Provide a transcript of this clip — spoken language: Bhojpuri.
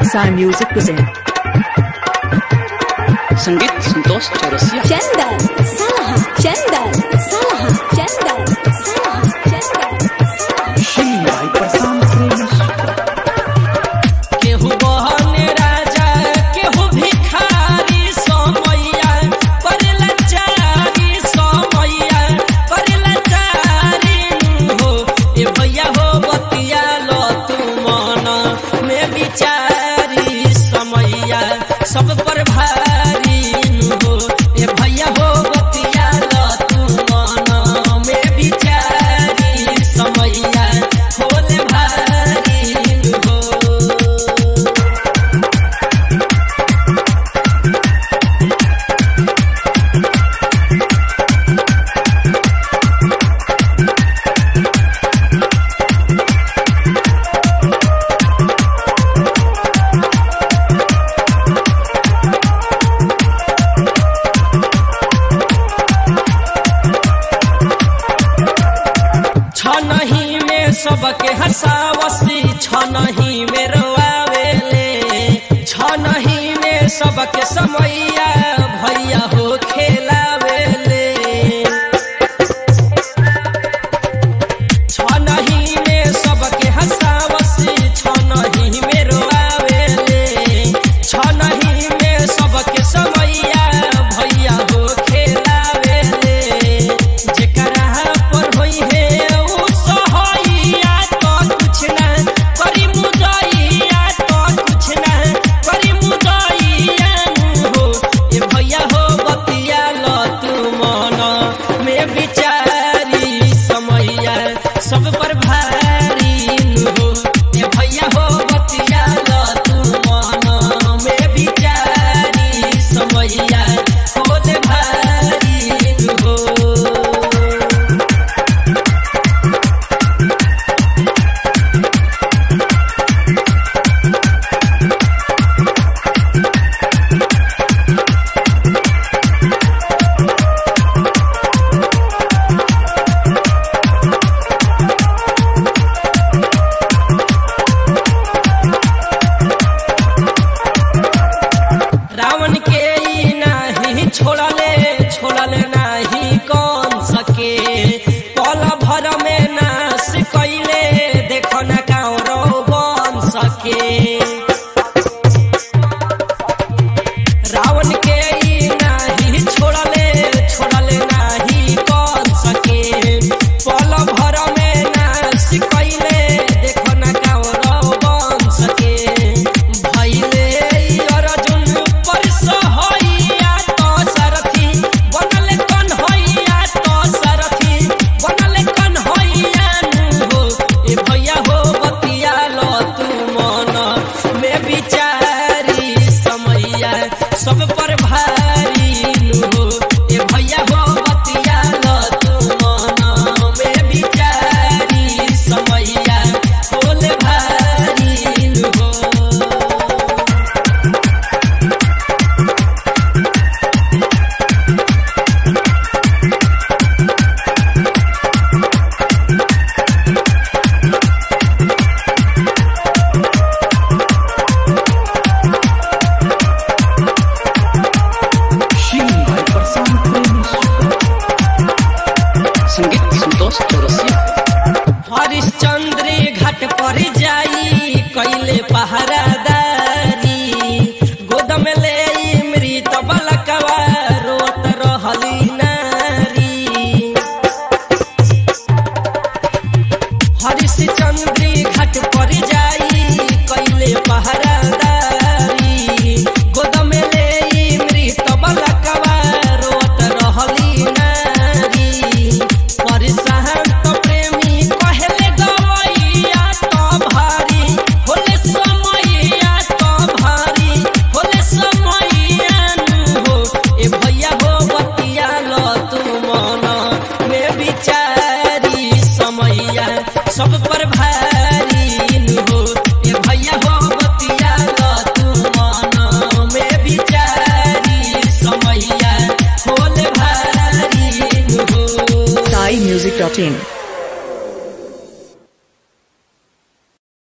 Sai Music present. संगीत संतोष चौरसिया चंदन सलहा चंदन सलहा चंदन सलहा चंदन केहू बहने राजा केहू भिखारी समैया करेला चारी समैया करेला चारी हो ए भैया हो बतिया लो तू मन में बिचारी समैया सब पर भारी हो ए भैया हो बतिया लो तू मन में बिचारी समैया होले भारी हो छनही में सबके हंसावसी छनही में रोआवेले छनही में सबके समैया भैया हो खेलावेले छनही में सबके हंसावसी छनही में रोआवेले छनही में सबके समैया भैया हो खेलावेले जेकरा पर होई है उ सहैया तो कुछ ना करी मुदैया तो कुछ ना करी मुदैया हो ए भैया हो बतिया ल तू मन में बिचारी समैया सब पर भारी हो ए भैया हो बतिया ल तू मन में बिचारी समैया होले भारी हो रावण के ई नाही छोड़ले छोड़ले नाही कौन सके पल भर में नाश कैले देखो न गाँव बन सके रावण के ई नाही छोड़ले छोड़ले नाही कौन सके पल भर में नाश कैले देखो न गाँव बन सके भैले ई अर्जुन पर सहैया तो सारथी बनले कन्हैया तो सारथी बनले कन्हैया हो ए भैया हो बतिया लो तू मन में बिचारी समैया सब पर भारी हो ए भैया हो बतिया लो तू मन में बिचारी समैया होले भारी हो संगीत संतोष चौरसिया हरिश्चंद्र घाट पर जाई कैले पहरादारी गोद में ले मृत बलकवा रोत रहली नारी हरिश्चंद्र घाट पर जाई कैले पहरादारी गोद में ले मृत बलकवा रोत रहली नारी परिसहन तो प्रेमी कहले गवैया तो भारी होले समैया तो भारी होले समैया हो ए भैया हो बतिया लो तू मन में बिचारी समैया सब पर भारी हो ए भैया हो बतिया लो तू मन में बिचारी समैया होले भारी हो Sai Music.in.